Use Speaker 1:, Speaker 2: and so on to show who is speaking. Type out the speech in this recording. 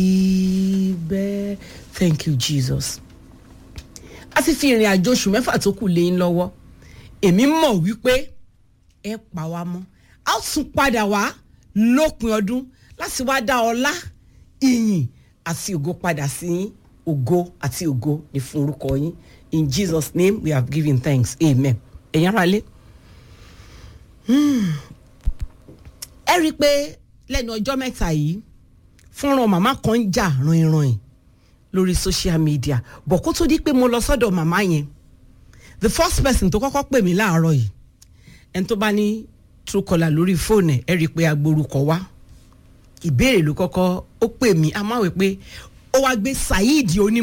Speaker 1: ibẹ̀ thank you jesus a ti fi ìrìn àjò oṣù mẹ́fà tó kù lé yín lọ́wọ́ èmi mọ̀ wípé ẹ pa wá mọ́ a ó tún padà wá lópin ọdún láti wá dá ọlá ìyìn àti ògo padà sí yín ògo àti ògo ní fún orúkọ yín in jesus name we have given thanks amen ẹ̀yin ará lé ẹ rí i pé lẹ́nu ọjọ́ mẹ́ta yìí fúnran màmá kan ń jà ràn-ìràn lórí social media bọ̀ kó tó di pé mo lọ sọ́dọ̀ màmá yẹn the first person tó kọ́kọ́ pè mí láàárọ̀ yìí ẹni tó bá ní truecaller lórí fóònù ẹ̀ ẹ rí i pé agborúkọ wá ìbéèrè ló kọ́kọ́ ó pè mí a máa wẹ̀ pé ó wá gbé saheed oní